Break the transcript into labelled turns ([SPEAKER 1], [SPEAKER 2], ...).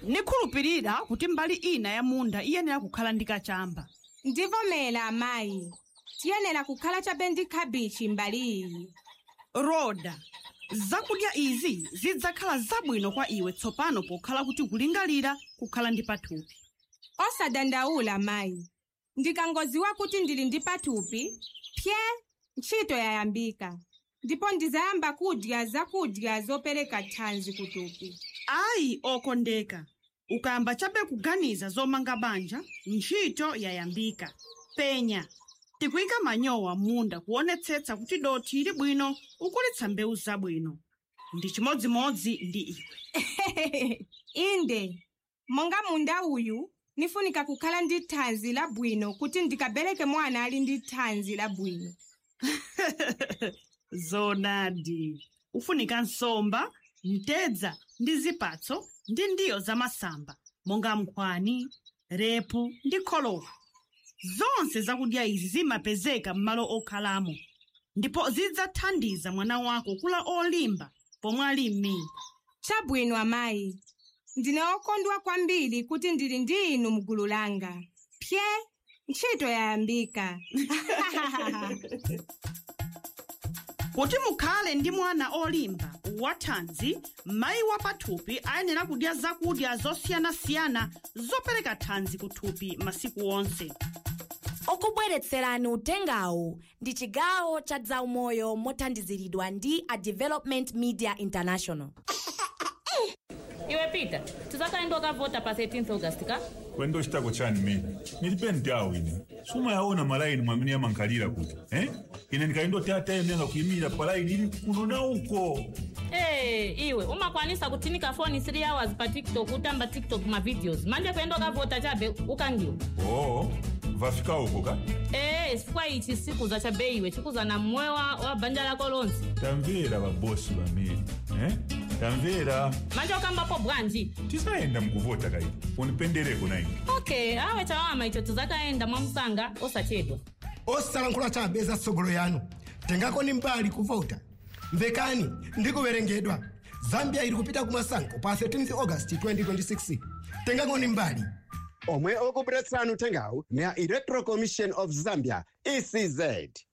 [SPEAKER 1] nikhulupirira kuti mbali ina ya munda iyenera kukhala ndi kachamba
[SPEAKER 2] ndivomera amayi tiyenera kukhala chabe ndi khabichi mbali iyi
[SPEAKER 1] roda zakudya izi zidzakhala zabwino kwa iwe tsopano pokhala kuti kulingalira kukhala ndi pathupi
[SPEAKER 2] osadandaula mayi ndikangodziwa kuti ndili ndi pathupi pye ntchito yayambika ndipo ndizayamba kudya zakudya zopereka thanzi kuthupi
[SPEAKER 1] ayi okondeka ukayamba chabe kuganiza zomanga banja ntchito yayambika penya tikuyika manyowa munda kuonetsetsa kuti dothi ili bwino ukulitsa mbewu zabwino ndi chimodzimodzi ndi iwe
[SPEAKER 2] inde monga munda uyu nifunika kukhala ndi thanzi labwino kuti ndikabereke mwana ali ndi thanzi labwino
[SPEAKER 1] zonadi ufunika nsomba mtedza ndi zipatso ndi ndiyo zamasamba monga nkhwani repu ndi kholowa zonse zakudya izi zimapezeka m'malo okhalamo ndipo zidzathandiza mwana wako kula olimba pomwe ali m'mimba
[SPEAKER 2] chabwino amayi ndine okondwa kwambiri kuti ndili ndi inu mgulu langa pye ntchito yayambika
[SPEAKER 1] kuti mukhale ndi mwana olimba wathanzi mayi wa pathupi ayenera kudya zakudya zosiyanasiyana zopereka thanzi kuthupi masiku onse
[SPEAKER 3] okubweretserani utengawu ndi chigawo cha zaumoyo mothandiziridwa ndi a development media international
[SPEAKER 4] iwe peter tizakaenda ukavhota pa 13 august ka
[SPEAKER 5] kwendo chitako chani mene nilipendi awo ine sumayaona malaini mwamene yamankalira kuti eh? ine ndikaindoti atayenera kuyimira palaini ili kuno na uko
[SPEAKER 4] Hey, iwe umakwanisa kutinika foni 3 hours pa tiktok utamba tiktok ma videos manje kuenda ukavhota chabe ukangiwa
[SPEAKER 5] oo vafika uko ka
[SPEAKER 4] ee chifukwa ichi sikuza chabe iwe chikuza na mmoyo wa, wa banja lako lonse
[SPEAKER 5] tamvera vabosi vamene eh? tamvera
[SPEAKER 4] manje ukambapo bwanji
[SPEAKER 5] tisayenda mukuvota kaidi unipendereko na ine
[SPEAKER 4] okay awe chawama icho tizakaenda mwamusanga osachedwa
[SPEAKER 6] osalankhula chabe za tsogolo yanu tengako ni mbali kuvota mvekani ndikuwerengedwa zambia ili kupita kumasankho pa 13 august 2026 tengako ni mbali
[SPEAKER 7] omwe okubweretsani uthengawu ndi a electoral commission of zambia ecz